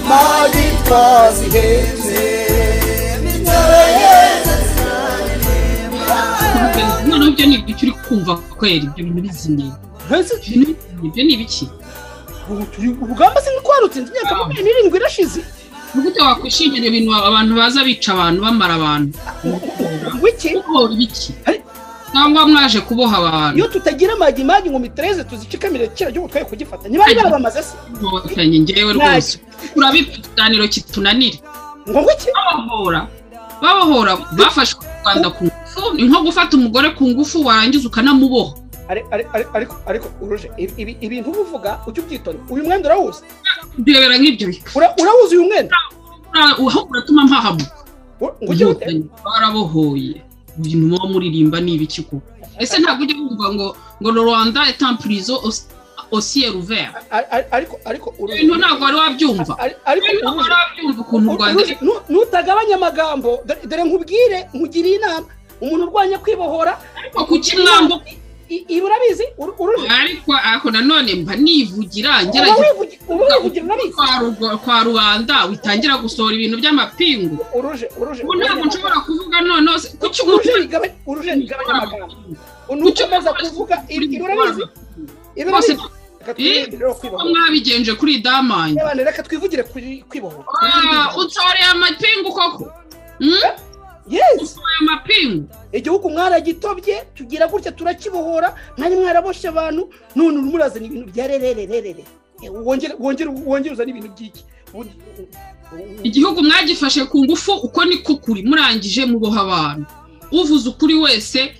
maji twazi heze mitaraye noneho ibyo ni ibiki uri kumva kwera ibyo bintu bizimiye Ese ibyo ni ibiki urugamba se ntitwarutse imyaka makumyabiri n'irindwi irashize nigute wakwishimira ibintu abantu baza bica abantu bamara abantu wiki kubohora ibiki Hari- cyangwa mwaje kuboha abantu iyo tutagira amagi magi ngo mitreze tuzikikamire kiriya gihugu twari kugifata ntibari barabamaze se nkotanyi ngewe Nta- rwose urabipa ikiganiro kitunanira ngo wiki babohora babohora bafashe u rwanda ku ngufu ni nko gufata umugore ku ngufu warangiza ukanamuboha Ari- ari- ari- ariko ariko uruje ibi- ibi- ibintu uba uvuga ujya ubyitona uyu mwenda urawuzi ndebera nk'ibyo bika Ura- urawuzi uyu mwenda Ura- ahubwo uratuma mpahamuka Ura- ngo ujye ute Inkotanyi barabohoye ibintu muba muririmba ni ibiki koko ese ntabwo ujya wumva ngo ngo le rwanda est en prison au- au ciel ouvert Ari- ari- ariko ariko Ibyo uruje bintu ntabwo wari wabyumva Ari- ariko Ibyo bintu ntabwo uruje wari wabyumva ukuntu u rwanda Uruzi, nu- nutagabanya amagambo dore- dore nkubwire nkugiriye inama umuntu urwanya kwibohora ariko kuki mwambuka i- ibi urabizi uru- uruje ariko ariko nanone mba nivugira uba ngerageza wivugi- uba wivugira urabizi kwa Rugo- kwa rubanda witangira gusohora ibintu by'amapingu uruje uruje ubu ntabwo nshobora kuvuga noneho se- kuki uruje umuntu rigabanya uruje rigabanya amagambo Kuki nukomeza kuvuga ibi ibi urabizi ibi urabizi Rwose- reka twivugire rero ko kwibohora mwabigenje kuri damanyi Abana, reka twivugire kuri kwibohora Ah, utsoreye amapingu koko Hmm? yes utsoreye amapingu igihugu mwaragitobye tugira gutya turakibohora mwanyu mwaraboshye abantu none uru murazana ibintu bya rererererere Eh, wongere wongere wongere uzane ibintu by'iki Bu- igihugu mwagifashe ku ngufu uko niko kuri murangije muboha abantu uvuze ukuri wese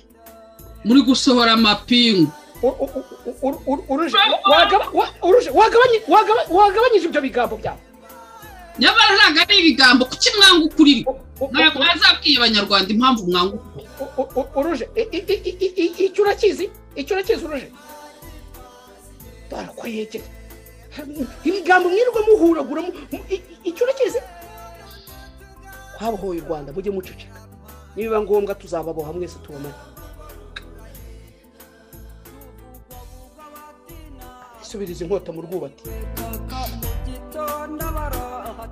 muri gusohora amapingu u- u- u- u- u- u- uruje wagaba- wa- uruje wagabanye- wagaba- wagabanyije ibyo bigambo byawe nyamara ntabwo ari ibigambo kuki mwanga ukuri U- u- u- Ntabwo mwazabwiye abanyarwanda impamvu mwanga ukuri u- u- u- uruje i- i- i- i- i- i- icyo urakizi icyo urakizi uruje dore ko yegera ibigambo mwirirwa muhuragura mu- mu- i- i- icyo urakizi twabohoye u rwanda mujye muceceka nibiba ngombwa tuzababoha mwese tubamare isubiriza inkota mu rwubati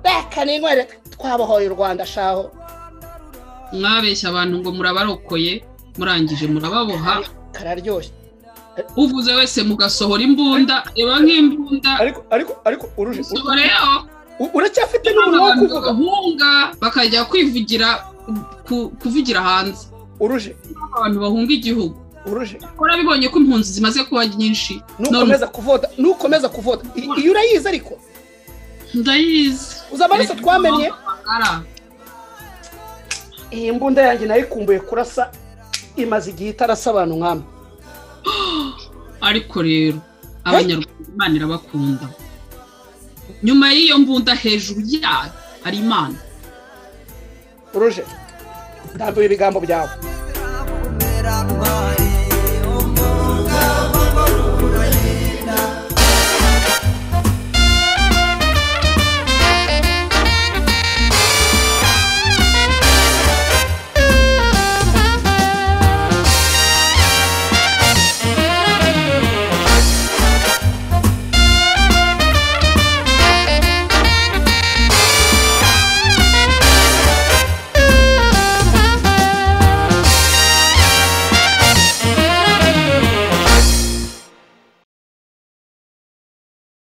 reka n'inkwere twabohoye u rwanda shaho mwabeshya abantu ngo murabarokoye murangije murababoha kararyoshye uvuze wese mugasohora imbunda reba nk'imbunda ariko ariko ariko uruje sohoreyo u- uracyafite n'umuntu wo abantu kuvuga bagahunga bakajya kwivugira ku- kuvugira hanze uruje abantu bahunga igihugu uruje warabibonye ko impunzi zimaze kuba nyinshi none nukomeza kuvoda nukomeza kuvoda I- iyo urayizi ariko ndayizi uzi amaraso twamenye Amagara. iyi mbunda yanjye nayikumbuye kurasa imaze igihe itarasa abantu nk'amwe ariko rero abanyarwanda imana irabakunda nyuma y'iyo mbunda hejuru yayo hari imana uruje ndambuye ibigambo byawe Mama,